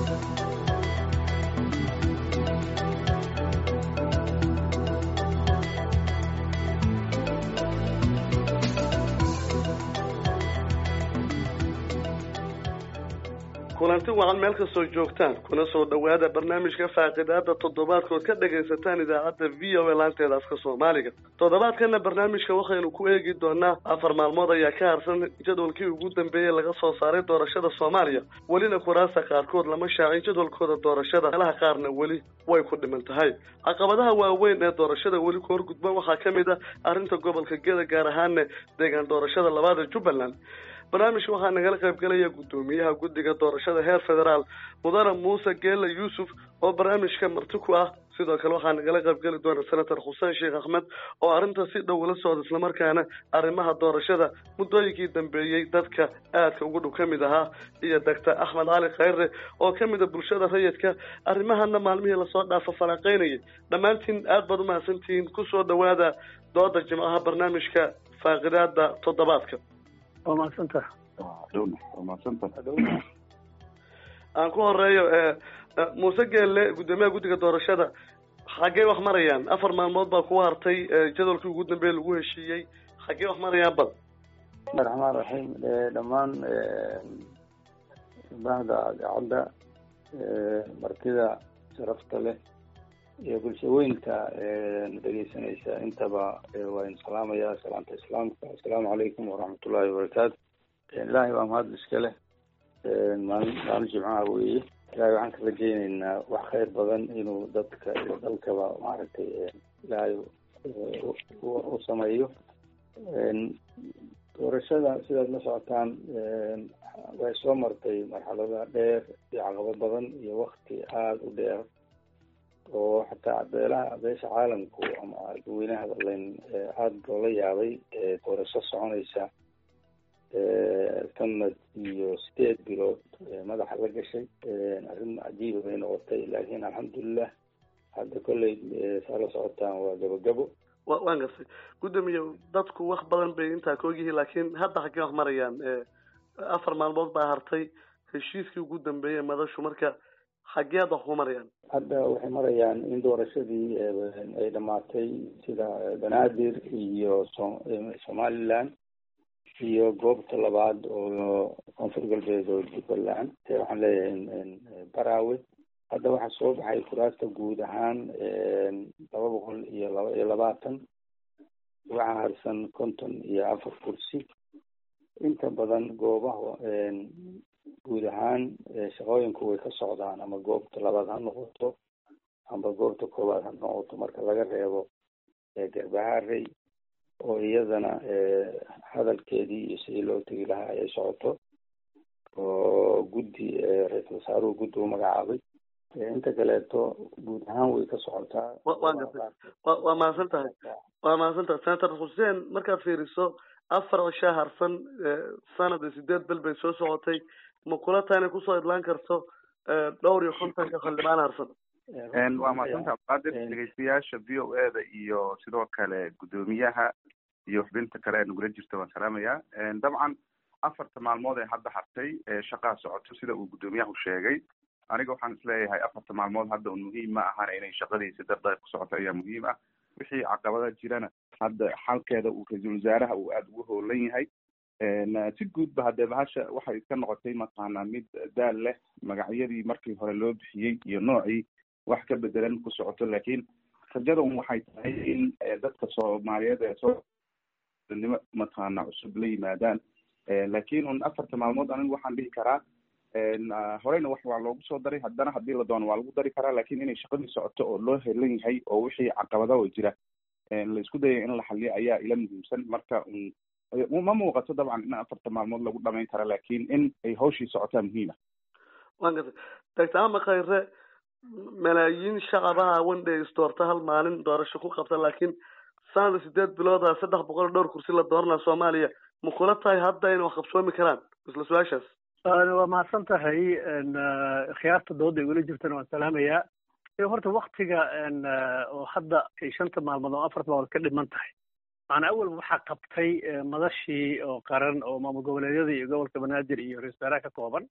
kulanti wacan meel kastoo joogtaan kuna soo dhawaada barnaamijka faaqidaada toddobaadkood ka dhagaysataan idaacadda v o a laanteeda afka soomaaliga toddobaadkana barnaamijka waxaynu ku eegi doonaa afar maalmood ayaa ka harsan jadwalkii ugu dambeeyey laga soo saaray doorashada soomaaliya welina kuraasta qaarkood lama shaacin jadwalkooda doorashada meelaha qaarna weli way ku dhiman tahay caqabadaha waaweyn ee doorashada weli ku horgudba waxaa ka mid ah arrinta gobolka geda gaar ahaana deegaan doorashada labaada jubbaland barnaamijka waxaa nagala qayb galaya guddoomiyaha guddiga doorashada heer federaal mudane muuse geela yuusuf oo barnaamijka marti ku ah sidoo kale waxaa nagala qayb geli doona senator xuseen sheekh axmed oo arrinta si dhow ula socda islamarkaana arrimaha doorashada muddooyinkii dambeeyey dadka aadka ugu dhow ka mid ahaa iyo doctor axmed cali khayre oo ka mid a bulshada rayidka arrimahana maalmihii lasoo dhaafo falanqeynayay dhammaantiin aad baad umahadsantihiin kusoo dhawaada dooda jimcaha barnaamijka faaqidaada toddobaadka waa mahadsantah waa mahadsantah aan ku horeeyo muuse geelle guddoomiyaha guddiga doorashada xaggee wax marayaan afar maalmood baa kugu hartay jadwalkii ugu dambeeye lagu heshiiyey xaggee wax marayaan bal bismi raxmaan raxiim dhammaan bahda idaacadda martida sharafta leh iyo bulshaweynka na dhegeysanaysa intaba waa in salaamaya salaamta islaamka assalaamu calaykum waraxmatullahi wabarakaatu ilaahay waa mahad iska leh maalin maalin jimcaha weeye ilaahay waxaan ka rajeyneynaa wax khayr badan inuu dadka iyo dalkaba maaragtay ilaahay u sameeyo doorashada sidaad la socotaan way soo martay marxalada dheer iyo caqabo badan iyo wakti aada u dheer oo xataa beelaha beesha caalamku ama dadweynaha hadalayn aada loola yaabay doorasho soconaysa sanad iyo sideed bilood madaxa la gashay arrin cajiiba bay noqotay laakiin alxamdulilah hadda kolley saa la socotaan waa gabogabo wa waan gartay guddoomiye dadku wax badan bay intaa ka ogyihiin laakiin hadda xaggee wax marayaan afar maalmood baa hartay heshiiskii ugu dambeeyey madashu marka xageed wax ku marayaan hadda waxay marayaan in doorashadii ay dhamaatay sida banaadir iyo so somaliland iyo goobta labaad oo koonfur galbeed oo jubbaland waxaan leeyahay barawe hadda waxaa soo baxay kuraasta guud ahaan laba boqol iyo laba iyo labaatan waxaa harsan konton iyo afar kursi inta badan goobaha guud ahaan shaqooyinku way ka socdaan ama goobta labaad ha noqoto amba goobta koowaad ha noqoto marka laga reebo garbaharey oo iyadana hadalkeedii iyo sidii loo tegi lahaa ay socoto oo guddi ra-iisul wasaaruhu guddi u magacaabay inta kaleeto guud ahaan way ka socotaa wa gartay wa waa mahadsan tahay waa mahadsan tahay senator xuseen markaad fiiriso afar cishaa harsan sanad iyo sideed bel bay soo socotay ma kula tahay inay kusoo idlaan karto dhowr iyo kontonka xildhibaan harsan waa mahadsanta abqaadir dhegeystayaasha v o e da iyo sidoo kale guddoomiyaha iyo xubinta kale ee nagula jirta waan salaamayaa dabcan afarta maalmood ee hadda hartay shaqaa socoto sida uu guddoomiyahu sheegay aniga waxaan isleeyahay afarta maalmood hadda un muhiim ma ahana inay shaqadiisi dardar ku socoto ayaa muhiim ah wixii caqabada jirana hadda xalkeeda uu ra-iisul wasaaraha uu aada ugu hoolan yahay si guudba haddee bahasha waxay iska noqotay mataqaanaa mid daal leh magacyadii markii hore loo bixiyey iyo noocii wax ka bedelan ku socoto laakiin rajada un waxay tahay in dadka soomaaliyeed ee soonimo mataqaana cusub la yimaadaan laakiin un afarta maalmood anigu waxaan dhihi karaa horeyna wax waa loogu soo daray haddana haddii la doono waa lagu dari karaa lakin inay shaqadii socoto oo loo helan yahay oo wixii caqabada oo jira la isku dayay in la xaliyo ayaa ila muhiimsan marka ma muuqato dabcan in afarta maalmood lagu dhamayn kara lakin in ay hawshii socotaa muhiima wan gartay doctor ama khayre malaayiin shacabaha one day isdoorta hal maalin doorasho ku qabta laakiin sanada sideed bilooda saddex boqol dhowr kursi la dooranaa soomaaliya ma kula tahay hadda inay wax qabsoomi karaan isla su-aashaas waa mahadsan tahay khiyaarta dooda ay weli jirtana waan salaamayaa horta waktiga oo hadda ay shanta maalmood oo afarta maalmood ka dhiman tahay macnaa awalba waxaa qabtay madashii oo qaran oo maamul goboleedyada iyo gobolka banaadir iyo ra-isul wasaaraha ka kooban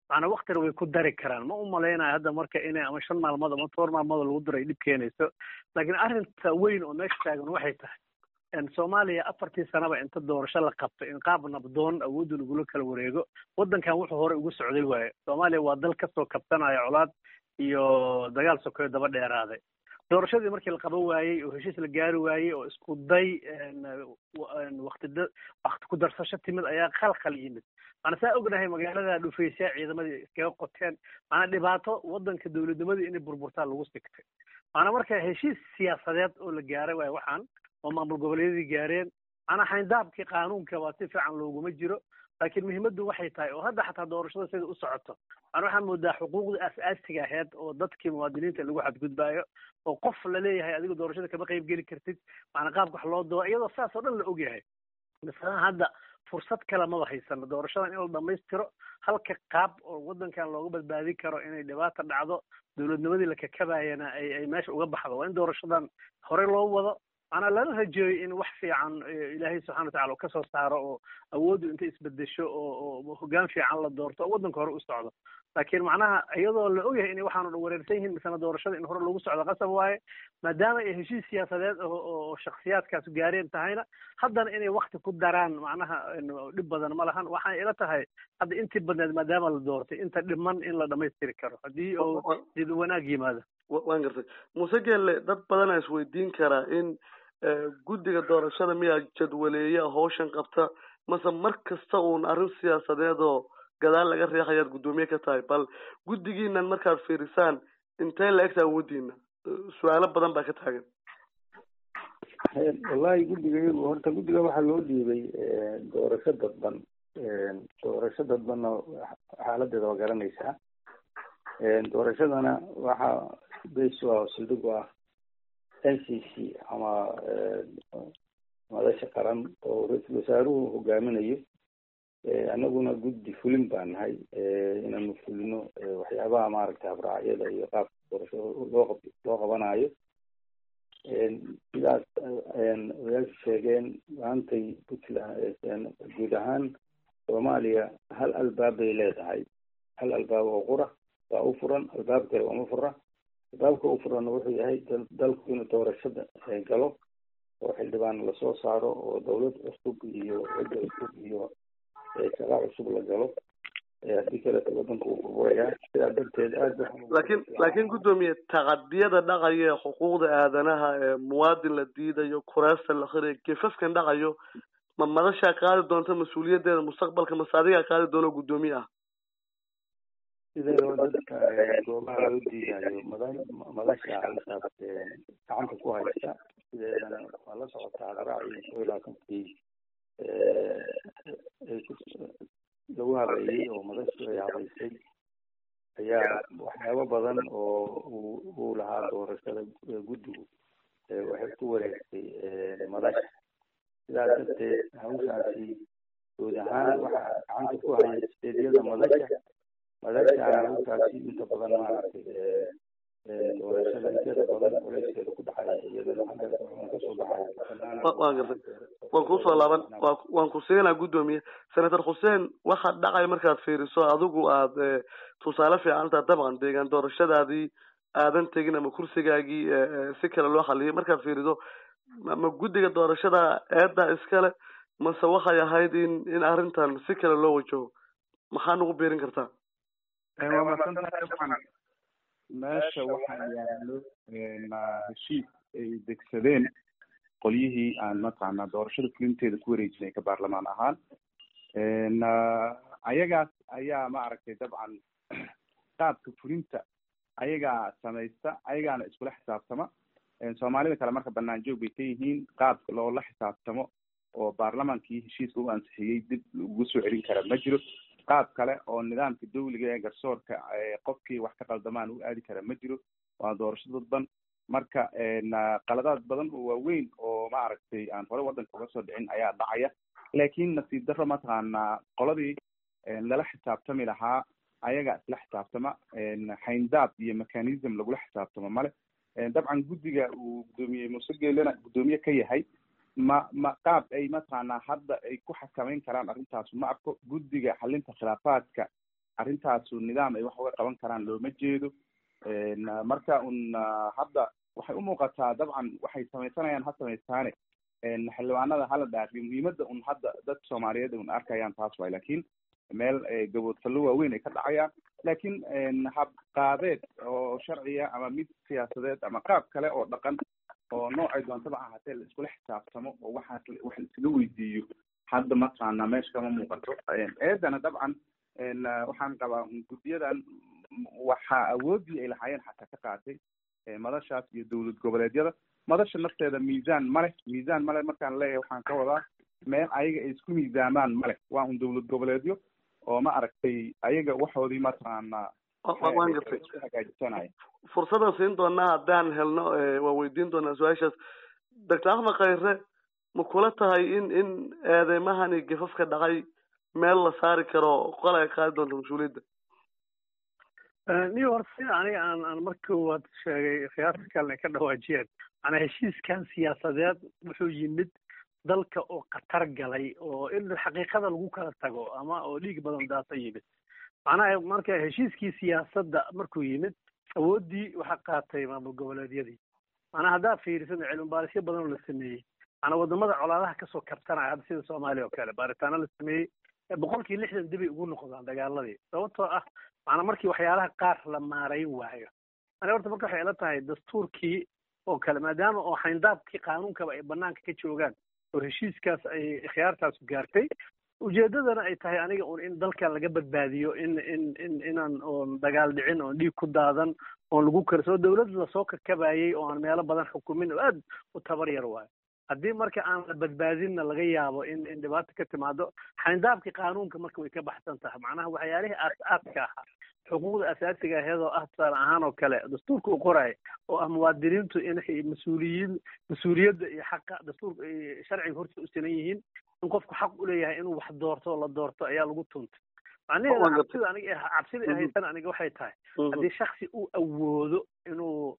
macnaa waktina way ku dari karaan ma u malaynayo hadda marka inay ama shan maalmood ama toban maalmood lagu daray dhib keenayso laakiin arrinta weyn oo meesha taagan waxay tahay soomaaliya afartii sanaba inta doorasho la qabto in qaab nabdoon awoodda lagula kala wareego waddankan wuxuu hore ugu socday waaye soomaaliya waa dal kasoo kabsanaya colaad iyo dagaal sokeyo daba dheeraaday doorashadii markii la qaban waayey oo heshiis la gaari waayey oo isku day wakti wakti ku darsasho timid ayaa khalkhal yimid maana saa ognahay magaalada dhufaysaa ciidamadii iskaga qoteen maanaa dhibaato waddanka dowladnimadii inay burburtaa lagu sigtay maanaa marka heshiis siyaasadeed oo la gaaray waayo waxaan oo maamul goboleedyadii gaareen maanaa xayndaabkii qaanuunka waa si fiican looguma jiro laakiin muhiimaddu waxay tahay oo hadda xataa doorashada sida u socoto maana waxaan moodaa xuquuqda aas-aasiga aheyd oo dadkii muwaadiniinta lagu xadgudbaayo oo qof la leeyahay adiga doorashada kama qayb geli kartid maana qaabka wax loo doo iyadoo saas oo dhan la ogyahay masalan hadda fursad kale maba haysano doorashadan in la dhamaystiro halka qaab oo waddankan looga badbaadin karo inay dhibaata dhacdo dowladnimadii la kakabayana ay ay meesha uga baxdo waa in doorashadan horey loo wado maanaa lala rajeeyo in wax fiican ilaahay subxana watacala uu kasoo saaro oo awooddu intay isbedesho oo oo hoggaan fiican la doorto oo waddanka hore u socdo laakiin macnaha iyadoo la ogyahay inay waxaanu dhan wareersan yihiin misana doorashada in hore lagu socdo qasab waaye maadaama ay heshiis siyaasadeed oo oo shaksiyaadkaas gaareen tahayna haddana inay wakti ku daraan macnaha dhib badan ma lahan waxaan ila tahay hadda intii badneed maadaama la doortay inta dhiman in la dhamaystiri karo haddii oo dib wanaag yimaado waan gartay muuse geelle dad badanaa isweydiin karaa in guddiga doorashada miyaa jadwaleeya hawshan qabta mase mar kasta uun arrin siyaasadeed oo gadaal laga reexayaad guddoomiye ka tahay bal guddigiinan markaad fiirisaan intee la egta awoodiina su-aalo badan baa ka taagan wallahi guddiga iyagu horta guddiga waxaa loo dhiibay doorasho dadban doorasho dadbanna xaaladeeda waa garanaysaa doorashadana waxaa base ah oo sildhig u ah n c c ama madasha qaran oo ra-iisul wasaaruhu hogaaminayo annaguna guddi fulin baa nahay inaanu fulino waxyaabaha maaragtay habraacyada iyo qaabka doorashada loo qab loo qabanayo sidaas odayaashu sheegeen maantay puntland guud ahaan soomaaliya hal albaab bay leedahay hal albaab oo qura waa u furan albaab kale uma fura albaabka u furanna wuxuu yahay dalku inuu doorashada galo oo xildhibaan lasoo saaro oo dawlad cusub iyo cidda cusub iyo shaqa cusub la galo haddii kaleto wadanka uu furfurayaa sidaa darteed aad laakiin laakiin guddoomiye taqadiyada dhaqaya ee xuquuqda aadanaha ee muwaadin la diidayo kuraasta la khirayo gefafkan dhaqayo ma madashaa qaadi doonta mas-uuliyaddeeda mustaqbalka mase adigaa qaadi doono guddoomiye ah sideedaba dadka goobaha loo diidayo mada madasha halkaas gacanta ku haysta sideedana waa la socotaa hadraacii koo iyo labaatankii lagu habeeyey oo madashu ay habeysay ayaa waxyaabo badan oo uu uu lahaa doorashada guddigu waxay ku wareegtay madasha sidaas darteed hawshaasi guud ahaan waxaa gacanta ku haya steedyada madasha madashaana hawshaasi inta badan maaragtay doorashada inteeda badan culeyskeeda ku dhacaya iyadana xagga wuxuuna kasoo baxaya waan gartay waan kusoo laaban wa waan ku siinaa guddoomiye senator xuseen waxaad dhacay markaad fiiriso adigu aad tusaale fiican taha dabcan deegaan doorashadaadii aadan tegin ama kursigaagii si kale loo xaliyay markaad fiiriso ma guddiga doorashada eedda iskale mase waxay ahayd in in arrintan si kale loo wajaho maxaa nagu biirin kartaa waa masantahay dabcan meesha waxaa yaalo heshiis ay degsadeen qolyihii aan mataqaanaa doorashada fulinteeda ku wareejinay ka baarlamaan ahaan ayagaas ayaa maaragtay dabcan qaabka fulinta ayagaa samaysta ayagaana iskula xisaabtama soomaalida kale marka banaan joog bay ka yihiin qaabka loola xisaabtamo oo baarlamaankii heshiiska u ansixiyey dib ugu soo celin kara ma jiro qaab kale oo nidaamka dawliga ee garsoorka qofkii wax ka qaldamaan u aadi kara ma jiro waa doorasho dadban marka qaladaad badan oo waaweyn oo maaragtay aan hore waddanka uga soo dhicin ayaa dhacaya laakiin nasiib darro mataqaanaa qoladii lala xisaabtami lahaa ayaga isla xisaabtama xayndaab iyo mechanism lagula xisaabtamo male dabcan guddiga uu guddoomiye muuse geelena guddoomiye ka yahay ma ma qaab ay mataqaanaa hadda ay ku xakameyn karaan arrintaas ma arko guddiga xalinta khilaafaadka arrintaasu nidaam ay wax uga qaban karaan looma jeedo marka un hadda waxay umuuqataa dabcan waxay samaysanayaan ha samaystaane xildhibaanada hala dhaariyo muhiimada un hadda dadka soomaaliyeed un arkayaan taas waay lakin meel gaboodfallo waaweyn ay ka dhacayaan lakin hab qaabeed oo sharciya ama mid siyaasadeed ama qaab kale oo dhaqan oo noocay doontaba ahaatee la iskula xisaabtamo oo waxaas wax laisaga weydiiyo hadda mataqaana meesha kama muuqato eedana dabcan waxaan qabaa guddiyadan waxaa awoodii ay lahaayeen xataa ka qaatay madashaas iyo dowlad goboleedyada madasha nafteeda miisaan male miisaan male markaan leeyahay waxaan ka wadaa meel ayaga ay isku miisaamaan male waa un dowlad goboleedyo oo ma aragtay ayaga waxoodii mataqaana waan gartay hagaajisanaya fursadan siin doonaa haddaan helno waa weydiin doonaa su-aashaas doctor axmed khayre ma kula tahay in in eedeymahani gafafka dhacay meel la saari karo qol ay qaadi doonto mas-uuliyadda niyo horta sida aniga aan aan marka koowaad sheegay khiyaarta kalena ka dhawaajiyeen macnaa heshiiskan siyaasadeed wuxuu yimid dalka oo khatar galay oo in xaqiiqada lagu kala tago ama oo dhiig badan daata yimid macnaha marka heshiiskii siyaasadda markuu yimid awooddii waxaa qaatay maamul goboleedyadii macnaa haddaa fiirisan cilmi baarisyo badan oo la sameeyey macnaa wadamada colaadaha kasoo kabtanaya hadda sida soomaaliya oo kale baaritaano la sameeyey boqolkii lixdan dibay ugu noqdaan dagaaladii sababtoo ah macnaa markii waxyaalaha qaar la maarayn waayo ani horta marka waxay ila tahay dastuurkii oo kale maadaama oo xayndaabkii qaanuunkaba ay banaanka ka joogaan oo heshiiskaas ay khiyaartaasu gaartay ujeedadana ay tahay aniga un in dalkan laga badbaadiyo in in in inaan oon dagaal dhicin oon dhiig ku daadan oon lagu karsoo dawlad lasoo kakabayay oo aan meelo badan xukumin oo aad u tabar yar waayo haddii marka aan la badbaadinna laga yaabo in in dhibaata ka timaado xayndaabkii qaanuunka marka way ka baxsan tahay macnaha waxyaalihii aas-aaska ahaa xuquuqda asaasiga aheedoo ah tusaale ahaan oo kale dastuurka u qoraya oo ah muwaadiniintu inay mas-uuliyiin mas-uuliyadda iyo xaqa dastuurka sharciga horta u sinan yihiin in qofku xaq u leeyahay inuu wax doorto oo la doorto ayaa lagu tuntay macnaheeda cabsida aniga cabsida haysan aniga waxay tahay haddii shaksi uu awoodo inuu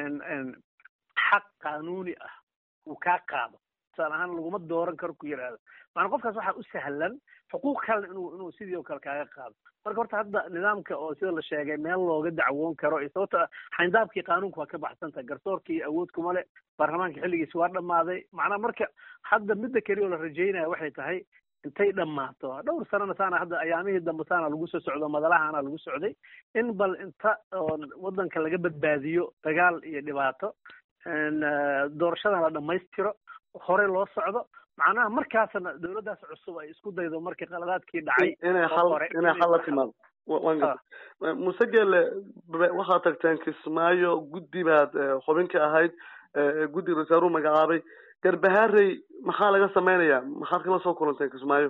xaq qaanuuni ah uu kaa qaado tusaale ahaan laguma dooran karo ku yidhaahdo maana qofkaas waxaa u sahlan xuquuq kalena inuu inuu sidii oo kale kaaga qaado marka horta hadda nidaamka oo sida la sheegay meel looga dacwoon karo iyo sababta xayndaabkii qaanuunka waa ka baxsan tahay garsoorkii awood kuma le baarlamaanka xilligiisi waa dhammaaday macnaa marka hadda midda keliya oo la rajaynaya waxay tahay intay dhammaato dhowr sanana saana hadda ayaamihii dambe saana lagu soo socdo madalahaana lagu socday in bal inta oo waddanka laga badbaadiyo dagaal iyo dhibaato doorashadan la dhammaystiro hore loo socdo macnaha markaasna dawladdaas cusub ay isku daydo markii qaladaadkii dhacay inay xal inay xal la timaado waan gartay muse geele waxaad tagteen kismaayo guddi baad xubin ka ahayd guddiga rasaaruhu magacaabay garbahaarey maxaa laga samaynayaa maxaad kala soo kulanteen kismaayo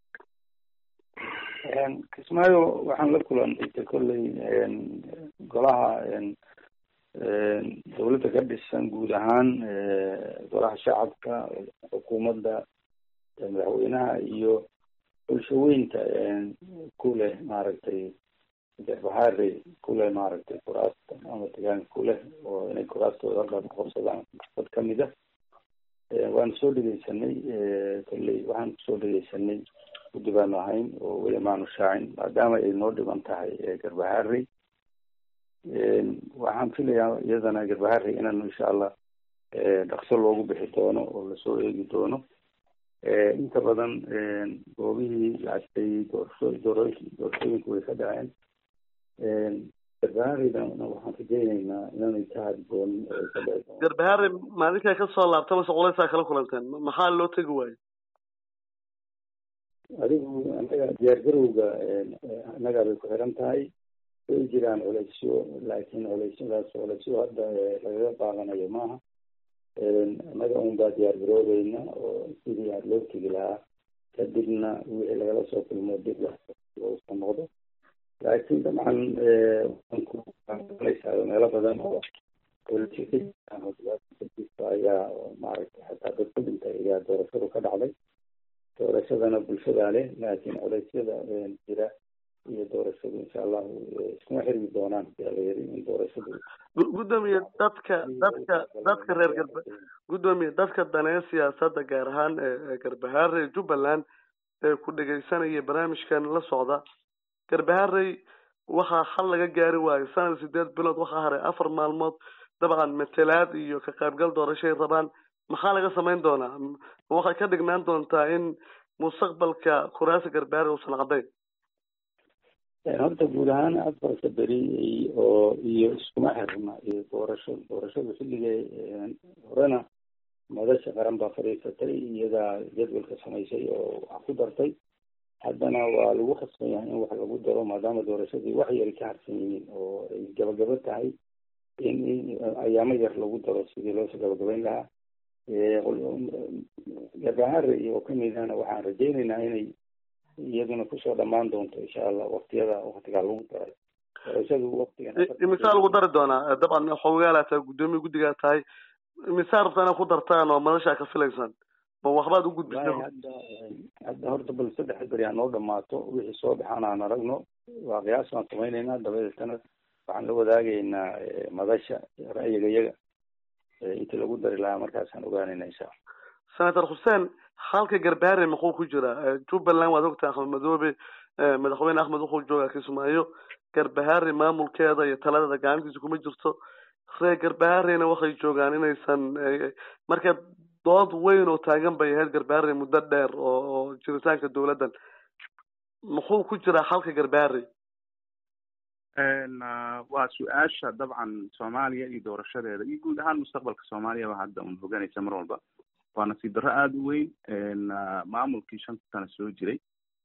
kismaayo waxaan la kulantay kolley golaha dawladda ka dhisan guud ahaan golaha shacabka xukuumadda madaxweynaha iyo bulshaweynta ku leh maaragtay garbahaarey ku leh maaragtay kuraasta ama degaanka ku leh oo inay kuraastooda halkaas qabsadaan dad kamid ah waanu soo dhegeysanay kolley waxaan kusoo dhegeysanay guddi baanu ahayn oo weli maanu shaacin maadaama ay noo dhiban tahay garbahaarey waxaan filayaa iyadana garbaharey inaan insha allah dhaqso loogu bixi doono oo lasoo eegi doono inta badan goobihii lacagtay doorasho dooro doorashooyinku way ka dhaceen garbahareydana waxaan rajeyneynaa inaanay ka hari doonin oo ay ka dhici doono garbaharey maalinkaa kasoo laabta mase culeysaa kala kulanteen maxaa loo tegi waayo adigu anaga diyaargarowga annagaa bay ku xiran tahay way jiraan culeysyo laakiin culeysyadaas culeysyo hadda lagaga qaadanayo maaha annaga un baa diyaar garoobeyna oo sidii aad loo tegi lahaa kadibna wixii lagala soo kulmo dib loosa noqdo laakiin dabcan waankulaysaa meelo badan oo culeysyo ka jiraan oo dhibaata ka jirta ayaa maaragtay xataa dad ku dhintay ayaa doorashadu ka dhacday doorashadana bulshadaa leh laakiin culeysyada jira iyo doorashadu insha allahu iskuma xirmi doonaan yaa la yiri in doorashadu gudoomiye dadka dadka dadka reer garba gudoomiye dadka daneeya siyaasadda gaar ahaan garbahaare jubbaland ee ku dhegeysanaya barnaamijkan la socda garbaharey waxaa xal laga gaari waayo sanad sideed bilood waxaa haray afar maalmood dabcan matelaad iyo ka qaybgal doorashay rabaan maxaa laga samayn doonaa waxay ka dhignaan doontaa in mustaqbalka kuraasi garbaharey uusan cadayn horta guud ahaan afarta beri oo iyo iskuma xirna iyo doorasho doorashadu xilliga horena madasha qaran baa fadhiisatay iyadaa jadwalka samaysay oo wax ku dartay haddana waa lagu khasban yahay in wax lagu daro maadaama doorashadii wax yari ka harsan yihiin oo ay gabagabo tahay in ayaamo yar lagu daro sidii loosoo gabagabayn lahaa garbahare oo kamidana waxaan rajaynaynaa inay iyaduna kusoo dhamaan doonto insha allah waktiyada waktigaa lagu daray doorashadu waktigan imisaa lagu dari doonaa dabcan xoogaala tahay guddoomiya guddigaa tahay imisaa rabtaa inaad ku dartaan oo madashaa ka filaysaan ma waxbaad u gudbisay hadda hadda horta bal saddex beri ha noo dhamaato wixii soo baxaan aan aragno waa qiyaas baan samaynaynaa dabadeetana waxaan la wadaagaynaa madasha ra'yiga iyaga inta lagu dari lahaa markaasaan ogaanayna insha allah senator xuseen halka garbaare muxuu ku jiraa jubbaland waad ogtahay axmed madoobe madaxweyne axmed wuxuu joogaa kismaayo garbahaare maamulkeeda iyo taladeeda gacantiisa kuma jirto reer garbaharena waxay joogaan inaysan marka dood weyn oo taagan bay ahayd garbaare muddo dheer oo oo jiritaanka dawladdan muxuu ku jiraa halka garbaare waa su-aasha dabcan soomaaliya iyo doorashadeeda iyo guud ahaan mustaqbalka soomaaliya ba hadda un hoganaysa mar walba waa nasiib darro aada u weyn maamulkii shanta sano soo jiray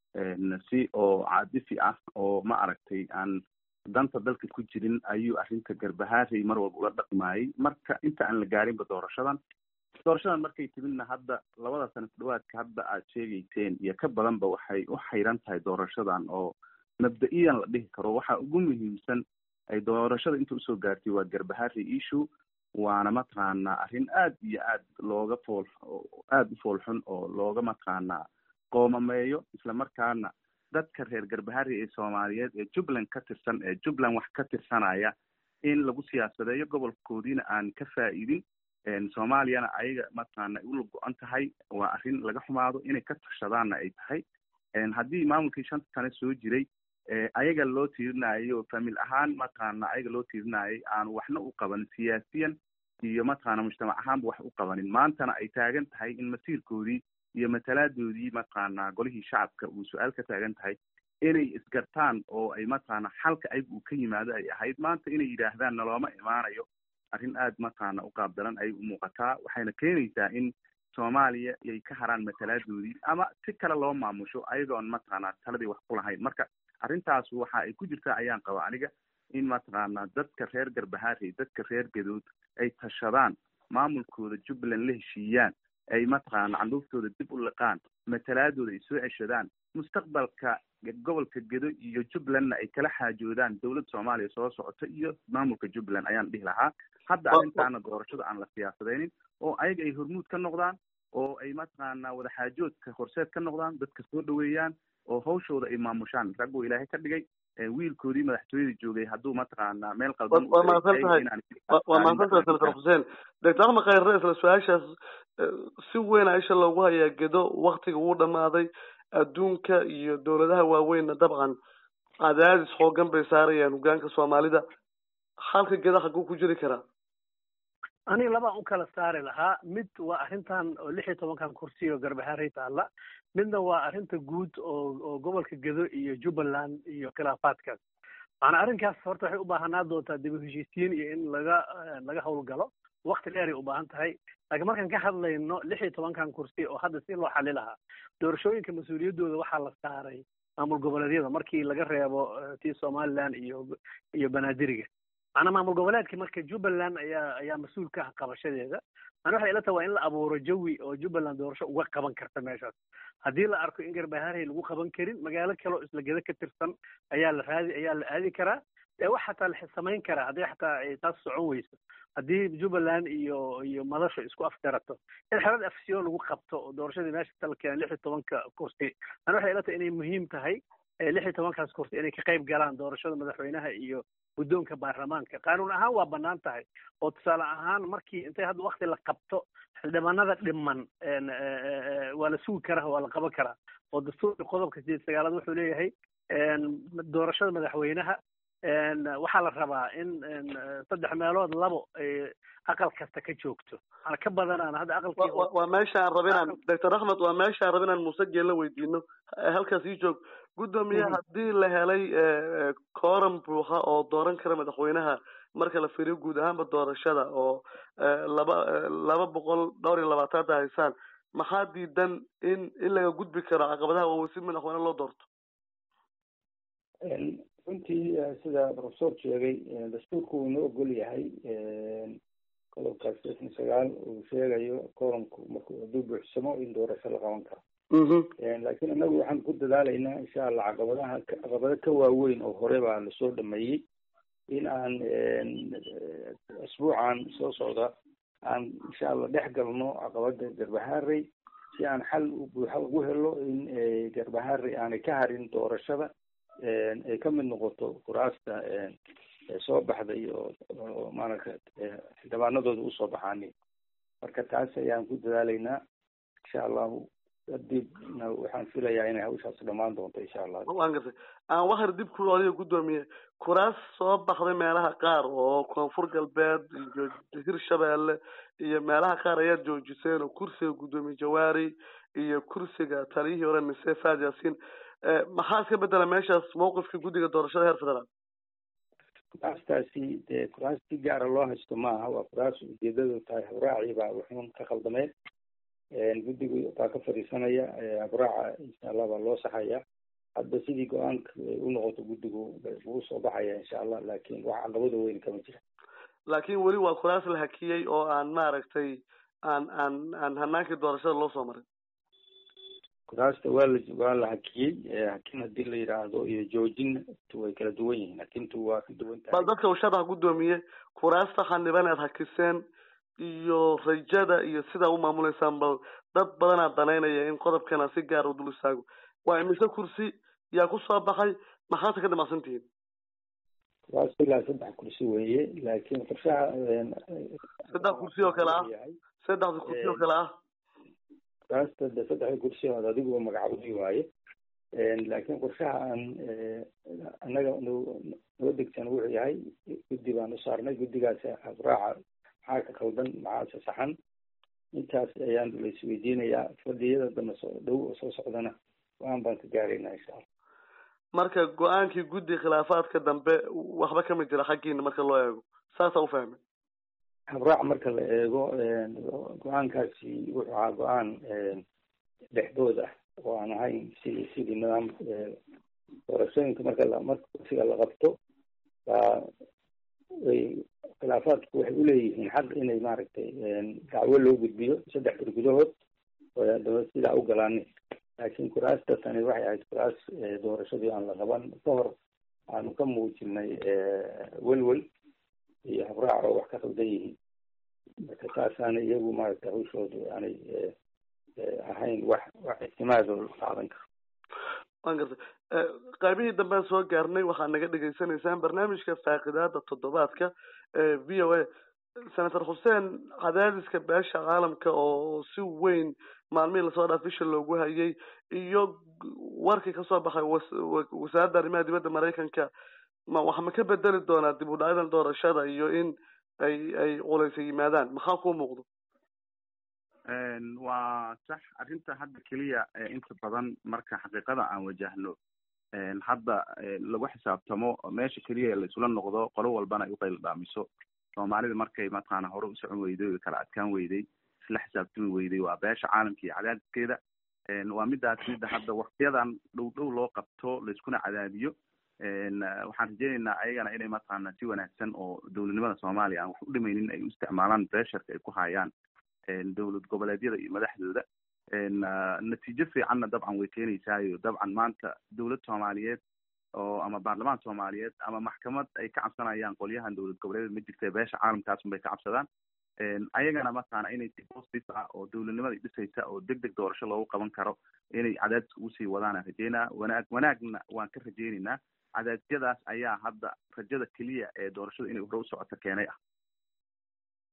si oo caadifi ah oo ma aragtay aan danta dalka ku jirin ayuu arrinta garbahaarey mar walba ula dhaqmaayay marka inta aan la gaarinba doorashadan doorashadan markay timidna hadda labada sano ku dhawaadka hadda aad sheegayseen iyo ka badanba waxay u xayran tahay doorashadan oo mabda-iyan la dhihi karo waxa ugu muhiimsan ay doorashada inta usoo gaartay waa garbahaarey issue waana mataqaanaa arrin aad iyo aad looga fool aada u foolxun oo looga mataqaanaa qoomameeyo islamarkaana dadka reer garbaharey ee soomaaliyeed ee jubbaland ka tirsan ee jubbaland wax ka tirsanaya in lagu siyaasadeeyo gobolkoodiina aan ka faa'iidin soomaaliyana ayaga mataqaana ay ula go-an tahay waa arrin laga xumaado inay ka tashadaanna ay tahay haddii maamulkii shanta sane soo jiray ayaga loo tiirinayo famil ahaan mataqaana ayaga loo tiirinayay aanu waxna u qabanin siyaasiyan iyo mataqaana mujtamac ahaanba wax u qabanin maantana ay taagan tahay in masiirkoodii iyo matalaadoodii mataqaana golihii shacabka uu su-aal ka taagan tahay inay isgartaan oo ay mataqaana xalka ayaga uu ka yimaado ay ahayd maanta inay yidhaahdaan nalooma imaanayo arrin aad mataqaana u qaabdaran ayay u muuqataa waxayna keenaysaa in soomaaliya ay ka haraan matalaadoodii ama si kale loo maamusho ayagoon mataqaana taladii wax ku lahayn marka arrintaas waxa ay ku jirtaa ayaan qaba aniga in mataqaana dadka reer garbahaarey dadka reer gadood ay tashadaan maamulkooda jubbaland la heshiiyaan ay mataqaana canduuftooda dib u liqaan matalaadooda ay soo ceshadaan mustaqbalka gobolka gedo iyo jubbalandna ay kala xaajoodaan dowladda soomaaliya soo socota iyo maamulka jubbaland ayaan dhihi lahaa hadda arrintaana doorashada aan la siyaasadeynin oo ayaga ay hormuud ka noqdaan oo ay mataqaana wadaxaajoodka horseed ka noqdaan dadka soo dhaweeyaan oo hawshooda ay maamushaan ragguu ilaahay ka dhigay wiilkoodii madaxtooyada joogay hadduu mataqaana meel qaldan waa mahadsan tahay waa mahadsan tahay senator xuseen doctor axmed khayre isla su-aashaas si weyn a isha loogu hayaa gedo waktiga wuu dhamaaday adduunka iyo dowladaha waaweynna dabcan cadaadis xoogan bay saarayaan hogaanka soomaalida halka geda xaguu ku jiri karaa aniga labaan u kala saari lahaa mid waa arrintan oo lix iyo tobankan kursi oo garbahaarey taalla midna waa arrinta guud oo oo gobolka gedo iyo jubbaland iyo khilaafaadkaas macanaa arrinkaas horta waxay u baahanaa doontaa dib u heshiisiin iyo in laga laga howlgalo wakti dheeray u baahan tahay laakiin markaan ka hadlayno lix iyo tobankan kursi oo hadda si loo xali lahaa doorashooyinka mas-uuliyaddooda waxaa la saaray maamul goboleedyada markii laga reebo tii somaliland iyo iyo banaadiriga macnaa maamul goboleedka marka jubbaland ayaa ayaa mas-uul ka ah qabashadeeda mana waxay ila tahay waa in la abuuro jawi oo jubbaland doorasho uga qaban karta meeshaas haddii la arko in garbaharey lagu qaban karin magaalo kale oo isla gedo ka tirsan ayaa la raadi ayaa la aadi karaa dee wax xataa la samayn karaa haddii xataa ay taas socon weyso haddii jubbaland iyo iyo madasho isku afgarato in xelad afsiyo lagu qabto oo doorashadii meesha tala keenan lix iyo tobanka kursi mana waxay ila tahay inay muhiim tahay lix iyo tobankaas kursi inay ka qayb galaan doorashada madaxweynaha iyo guddoonka baarlamaanka qaanuun ahaan waa banaan tahay oo tusaale ahaan markii intay hadda wakti la qabto xildhibaanada dhiman waa la sugi karaa waa la qaban karaa oo dastuurka qodobka sideed sagaalaad wuxuu leeyahay doorashada madaxweynaha waxaa la rabaa in saddex meelood labo ay aqal kasta ka joogto ana ka badanaan hadda aqalkii waa meesha aan raba inaan doctor axmed waa meesha aan raba inaan muuse geella weydiino halkaas ii joog guddoomiye haddii la helay kooram buuxa oo dooran kara madaxweynaha marka la fiiriyo guud ahaanba doorashada oo laba laba boqol dhowr iyo labaataanta haysaan maxaa diidan in in laga gudbi karo caqabadaha waaweyn si madaxweyne loo doorto runtii sida professor sheegay dastuurku uu inoo ogol yahay qodobka sdeetan sagaal uu sheegayo koranku marku hadduu buuxsamo in doorasho la qaban karo laakiin inagu waxaan ku dadaalaynaa insha allah caqabadaha caqabado ka waaweyn oo hore baa lasoo dhameeyey in aan asbuucan soo socda aan insha allah dhex galno caqabada garbaharey si aan xal buuxa ugu helo in garbaharey aanay ka harin doorashada ay ka mid noqoto kuraasta soo baxday oo maaragta xildhibaanadooda usoo baxaani marka taas ayaan ku dadaalaynaa insha allahu kadibna waxaan filayaa inay hawshaas dhamaan doonto insha allah waan gartay aan waxar dib ku adiga guddoomiye kuraas soo baxday meelaha qaar oo koonfur galbeed iyo hirshabeelle iyo meelaha qaar ayaad joojiseen oo kursiga guddoomiye jawaari iyo kursiga taliyihii hore mise faad yaasiin maxaa iska bedela meeshaas mawqifka guddiga doorashada heer federaal kuraastaasi dee kuraas si gaara loo haysto maaha waa kuraas ujeedadu tahay habraaci baa wuxuun ka khaldameen guddigu baa ka fadhiisanaya habraaca insha allah baa loo saxaya hadba sidii go-aanka u noqoto guddigu wuu soo baxaya insha allah laakin wax caqabada weyn kama jira laakin weli waa kuraas la hakiyey oo aan maaragtay aan aan aan hanaankii doorashada loo soo marin kuraasta waa la waa la hakiyey hakin hadii la yidhaahdo iyo joojin way kala duwan yihiin hakintu waa ka duwan tahay bal dadka uu sharax guddoomiye kuraasta xaniban aad hakiseen iyo rajada iyo sidaa u maamuleysaan bal dad badanaa danaynaya in qodobkana si gaar u dul istaago waa imise kursi yaa kusoo baxay maxaase ka damacsan tihiin kuraas ilaa saddex kursi weeye laakiin qorshaha saddex kursi oo kale ah saddexda kursi oo kale ah kuraasta de saddexda kursi ood adigu magacawday waaye laakiin qorshaha aan annaga noo degsan wuxuu yahay guddi baan u saarnay guddigaas habraaca maxaa ka qaldan maxaase saxan intaas ayaan la isweydiinayaa fadhiyada dambe soo dhow oo soo socdana go-aan baan ka gaaraynaa insha allah marka go-aankii guddi khilaafaadka dambe waxba kama jira xaggiina marka loo eego saasaa ufahmay habraac marka la eego go-aankaasi wuxuu ahaa go-aan dhexdood ah oo aan ahayn sidii sidii nidaam doorashooyinka marka la marka kursiga la qabto baa way khilaafaadku waxay uleeyihiin xaq inay maaragtay dacwo loo gudbiyo saddex bir gudahood oo haddaba sidaa u galaanin laakiin kuraasta tani waxay ahayd kuraas doorashadii aan la qaban ka hor aanu ka muujinay welwel iyo habraac oo wax ka qaldan yihiin marka taasaana iyagu maaragtay hawshoodu aanay ahayn wax wax ictimaado la qaadan karo waan gartay qaybihii dambean soo gaarnay waxaad naga dhegaysanaysaan barnaamijka faaqidaada toddobaadka v o a senator xuseen cadaadiska beesha caalamka oo si weyn maalmihii lasoo dhaaf bisha loogu hayay iyo warkii kasoo baxay wasaaradda arrimaha dibadda maraykanka ma wax ma ka bedeli doonaa dib u dhacyadan doorashada iyo in ay ay culeysa yimaadaan maxaa kuu muuqdo waa sax arrinta hadda keliya inta badan marka xaqiiqada aan wajahno hadda lagu xisaabtamo meesha keliya la isula noqdo qolo walbana ay uqayl dhaamiso soomaalida markay mataqaana hore u socon weyday o kala adkaan weyday isla xisaabtami weyday waa beesha caalamka iyo cadaadiskeeda waa midaas midda hadda waktiyadan dhow dhow loo qabto laiskuna cadaadiyo waxaan rajeyneynaa ayagana inay mataqaana si wanaagsan oo dowladnimada soomaaliya aan wax u dhimaynin ay u isticmaalaan beesharka ay ku hayaan dowlad goboleedyada iyo madaxdooda natiijo fiicanna dabcan way keenaysaayo dabcan maanta dowlad soomaaliyeed oo ama baarlamaan soomaaliyeed ama maxkamad ay ka cabsanayaan qolyahan dowlad goboleedyada ma jirta beesha caalamkaas unbay ka cabsadaan ayagana mataqaana inay si positive ah oo dowladnimada dhisaysa oo deg deg doorasho loogu qaban karo inay cadaadiska usii wadaan rajeynaa wanaag wanaagna waan ka rajeyneynaa cadaadyadaas ayaa hadda rajada keliya ee doorashada inay hore u socoto keenay ah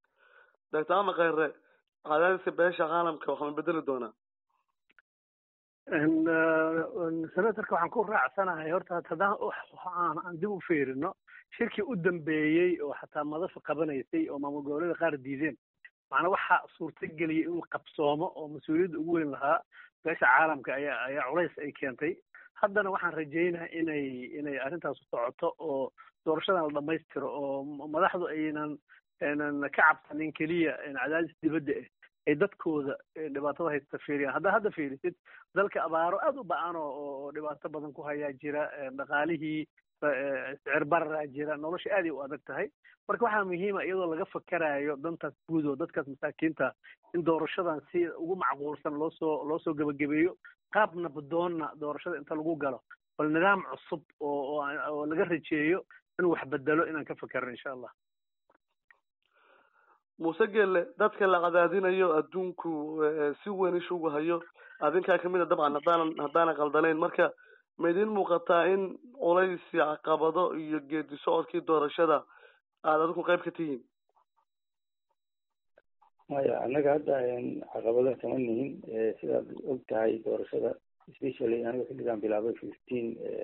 doctor ama kheyre cadaadiska beesha caalamka waxaa ma bedeli doonaa senatorka waxaan ku raacsanahay horta haddaan aan dib u fiirino shirkii u dambeeyey oo xataa madasha qabanaysay oo maamul goboleeda qaar diideen macnaa waxaa suurtageliyay inuu qabsoomo oo mas-uuliyadda ugu weyn lahaa beesha caalamka ayaa ayaa culays ay keentay haddana waxaan rajaynaha inay inay arrintaas socoto oo doorashadan la dhammaystiro oo madaxdu aynan aynan ka cabsanin keliya cadaadis dibadda ah ay dadkooda dhibaatada haysta fiiriyaan haddaa hadda fiirisid dalka abaaro aada u ba-an oo dhibaato badan ku hayaa jira dhaqaalihii sicir bararaa jira nolosha aaday u adag tahay marka waxaa muhiima iyadoo laga fakarayo dantaas guud oo dadkaas masaakiinta in doorashadan si ugu macquulsan loo soo loo soo gebagabeeyo qaab nabdoonna doorashada inta lagu galo bal nidaam cusub oo oo laga rajeeyo inuu wax bedelo inaan ka fakerno insha allah muuse gelle dadka la cadaadinayo adduunku si weyn ishugu hayo adinkaa kamid a dabcan haddaanan haddaanan qaldanayn marka ma idin muuqataa in culays iyo caqabado iyo geedi socodkii doorashada aada adigu qayb ka tihiin maya annaga hadda caqabado kama nihin sidaad og tahay doorashada specially aniga xilligan bilaabay fifteen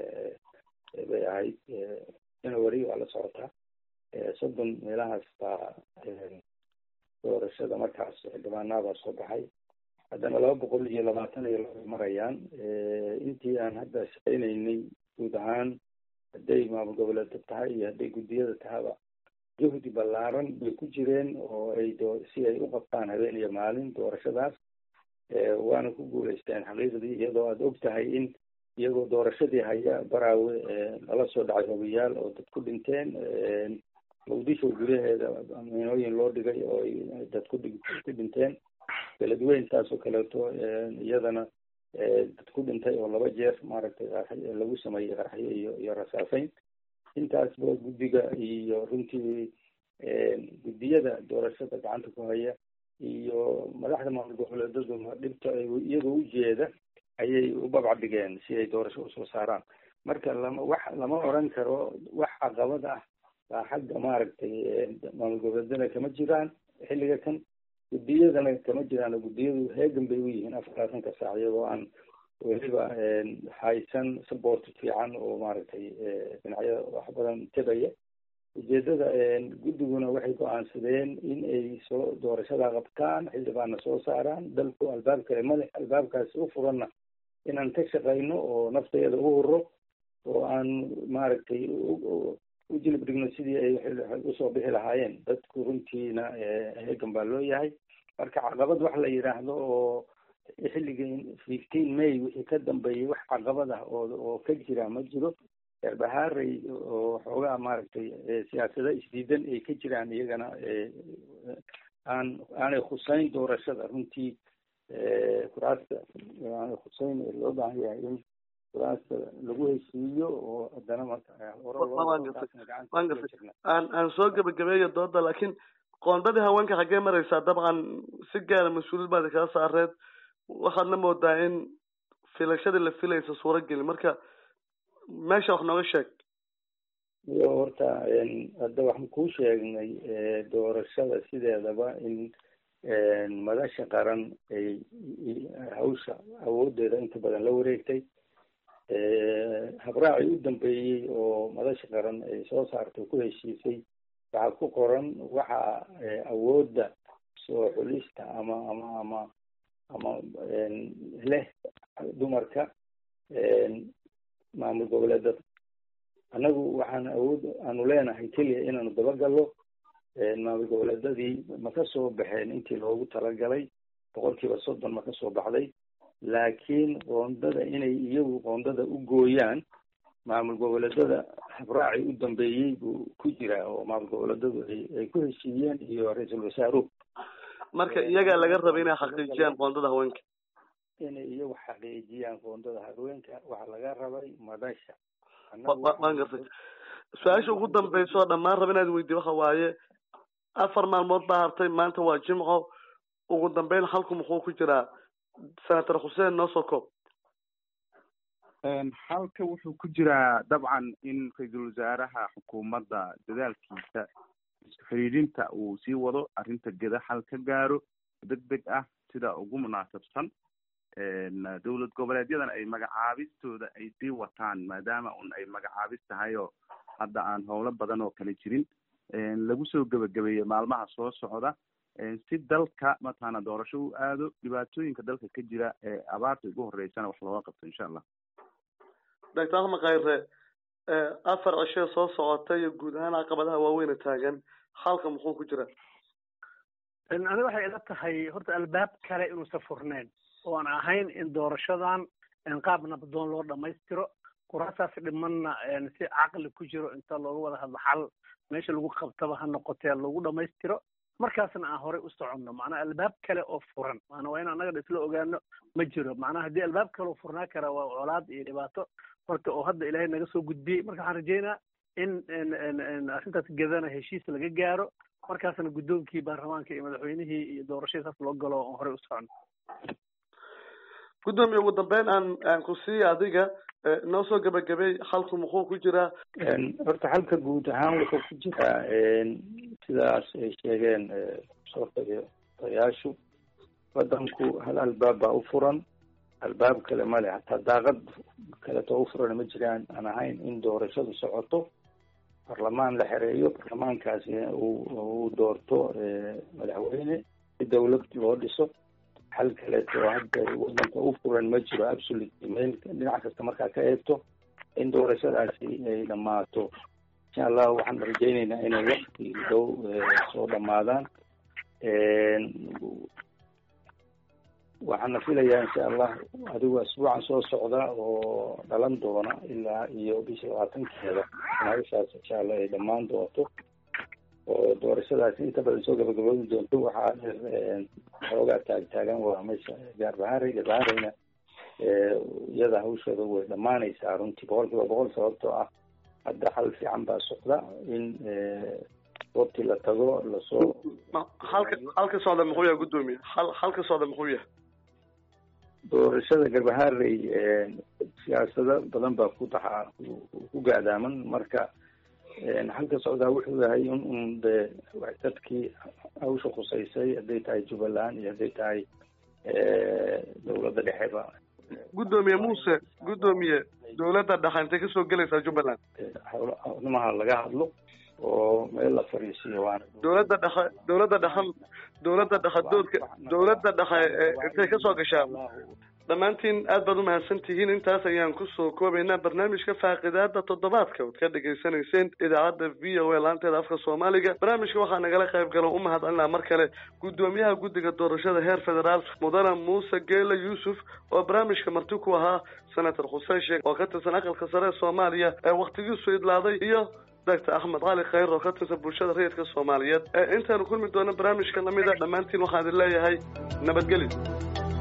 bay ahayd january waa la socotaa soddon meelahaas baa doorashada markaas xildhibaanaabaa soo baxay haddana laba boqol iyo labaatan iyo laba marayaan intii aan hadda shaqaynaynay guud ahaan hadday maamul goboleedka tahay iyo hadday guddiyada tahaba juhdi ballaaran bay ku jireen oo ay do si ay u qabtaan habeen iyo maalin doorashadaas waana ku guuleysteen xaqiiqdii iyadoo aada og tahay in iyagoo doorashadii haya baraawe lala soo dhacay hogayaal oo dad ku dhinteen muqdisho gudaheeda miinooyin loo dhigay oo dad ku ku dhinteen beledweyn saas oo kaleeto iyadana dad ku dhintay oo laba jeer maaragtay lagu sameeyey qaraxyo iyo iyo rasaaseyn intaasba guddiga iyo runtii guddiyada doorashada gacanta ku haya iyo madaxda maamul goboleedaduna dhibta iyagoo ujeeda ayay u babcadhigeen si ay doorasho usoo saaraan marka lama wax lama oran karo wax caqabad ah baa xagga maaragtay maamul goboleedana kama jiraan xilliga kan guddiyadana kama jiraan guddiyadu heegan bay u yihiin afarlaatanka saac iyagoo aan weliba haysan support fiican oo maaragtay dhinacyada wax badan tegaya ujeedada guddiguna waxay go-aansadeen in ay soo doorashada qabtaan xildhibaanna soo saaraan dalku albaab kale madax albaabkaasi u furanna inaan ka shaqayno oo nafteeda u huro oo aan maaragtay u jilib dhigno sidii ay usoo bixi lahaayeen dadku runtiina heegan baa loo yahay marka caqabad wax la yidhaahdo oo xilligii fifteen may wixii ka dambeeyay wax caqabad ah oo oo ka jira ma jiro erbahaaray oo xoogaa maaragtay siyaasada isdiidan ay ka jiraan iyagana aan aanay khuseyn doorashada runtii kuraasta aanay khuseyn loo baahan yahay in kuraasta lagu heshiiyo oo haddana aan aan soo gebagabeeyo dooda laakiin qoondadii haweenka xaggee maraysaa dabcan si gaara mas-uuliyad baad kala saareed waxaadna moodaa in filashadii la filaysa suurageli marka meesha wax nooga sheeg iyo horta hadda waxaan kuu sheegnay doorashada sideedaba in madasha qaran ay hawsha awoodeeda inta badan la wareegtay habraacii u dambeeyey oo madasha qaran ay soo saartay ku heshiisay waxaa ku qoran waxa awoodda soo xulista ama ama ama ama leh dumarka maamul goboleedada annagu waxaan awood aanu leenahay keliya inaanu dabagallo maamul goboleedadii ma ka soo baxeen intii loogu talagalay boqol kiiba soddon ma ka soo baxday laakiin qoondada inay iyagu qoondada u gooyaan maamul goboleedada habraaci u dambeeyey buu ku jiraa oo maamul goboleedadu ay ay ku heshiiyeen iyo ra-iisul wasaaruhu marka iyagaa laga raba inay xaqiijiyaan qoondada haweenka inay iyagu xaqiijiyaan qoondada haweenka waxaa laga rabay madasha waan gartay su-aasha ugu dambeysa oo dhammaan raba inaad weydiy waxa waaye afar maalmood baa hartay maanta waa jimco ugu dambeyn halku muxuu ku jiraa senator xuseen noo soo koob halka wuxuu ku jiraa dabcan in ra-iisul wasaaraha xukuumadda dadaalkiisa isku xidhiidhinta uu sii wado arrinta geda xal ka gaaro deg deg ah sida ugu munaasabsan dowlad goboleedyadan ay magacaabistooda ay sii wataan maadaama un ay magacaabis tahay oo hadda aan howlo badan oo kale jirin lagu soo gebagabeeyey maalmaha soo socda si dalka mataqaana doorasho u aado dhibaatooyinka dalka ka jira ee abaarta ugu horeysana wax looga qabto insha allah doctor axmed khayre afar cishee soo socota iyo guud ahaan caqabadaha waaweyna taagan halka muxuu ku jira aniga waxay ila tahay horta albaab kale inuusan furneyn oo aan ahayn in doorashadan qaab nabdoon loo dhamaystiro kuraasaas dhimanna si caqli ku jiro inta looga wada hadlo xal meesha lagu qabtaba ha noqotee lagu dhamaystiro markaasna aan horey u soconno macnaha albaab kale oo furan maana waa in annaga isla ogaano ma jiro macnaha haddii albaab kale oo furnaa kara waa colaad iyo dhibaato marka oo hadda ilaahay naga soo gudbiyey marka waxaan rajeynaa in arrintaas gedana heshiis laga gaaro markaasna guddoonkii baarlamaanka iyo madaxweynihii iyo doorashadii saas loo galo oon horey u socono guddoomiye ugu dambeyn aan aan ku siiya adiga noo soo gebagabey halku muxuu ku jiraa horta halka guud ahaan wuxuu ku jiraa sidaas ay sheegeen soo tayaashu wadanku hal albaab baa u furan albaab kale male hataa daaqad kaleto u furan ma jiraan aan ahayn in doorashadu socoto barlamaan la xereeyo barlamaankaasi uu doorto madaxweyne si dawlad loo dhiso hal kaleeto hadda wadanka u furan ma jiro absolutely meel dhinac kasta markaa ka eegto in doorashadaasi ay dhamaato insha allah waxaan rajeyneynaa inay wakti dhow soo dhamaadaan waxaana filayaa insha allah adigu asbuucan soo socda oo dhalan doona ilaa iyo bisha labaatankeeda nagashaas insha allah ay dhamaan doonto oo doorashadaasi inta badan soo gabagaboobi doonto waxaa xoogaa taagtaagan waa meesha gaarbahare gaarbahareyna iyada hawsheeda way dhamaanaysaa runtii boqol kiiba boqol sababtoo ah hadda xal fiican baa socda in goobtii la tago lasoo halka halka socda muxuu yahay guddoomiye hal halka socda muxuu yahay doorashada garbaharey siyaasado badan baa ku taxaa ku gaadaaman marka halka socdaa wuxuu yahay in un de dadkii hawsha khuseysay hadday tahay jubbaland iyo hadday tahay dawladda dhexeba guddoomiye muuse guddoomiye dawladda dhexe intay kasoo gelaysaa jubbaland howlamaha laga hadlo oo meel la fariisiyo waana dawladda dhexe dawladda dhexe dawladda dhexe doodka dawladda dhexe intay kasoo gashaa dhammaantiin aad baad umahadsan tihiin intaas ayaan kusoo koobaynaa barnaamijka faaqidaada toddobaadka ood ka dhegaysanayseen idaacadda v o a laanteeda afka soomaaliga barnaamijka waxaa nagala qayb galo u mahadcelinaa mar kale guddoomiyaha guddiga doorashada heer federaal mudane muuse geela yuusuf oo barnaamijka marti ku ahaa senator xuseen sheekh oo ka tirsan aqalka sare ee soomaaliya ee waktigiisu idlaaday iyo doctor axmed cali khayr oo ka tirsan bulshada rayidka soomaaliyeed ee intaanu kulmi doono barnaamijka lamida dhammaantiin waxaan idin leeyahay nabadgelyo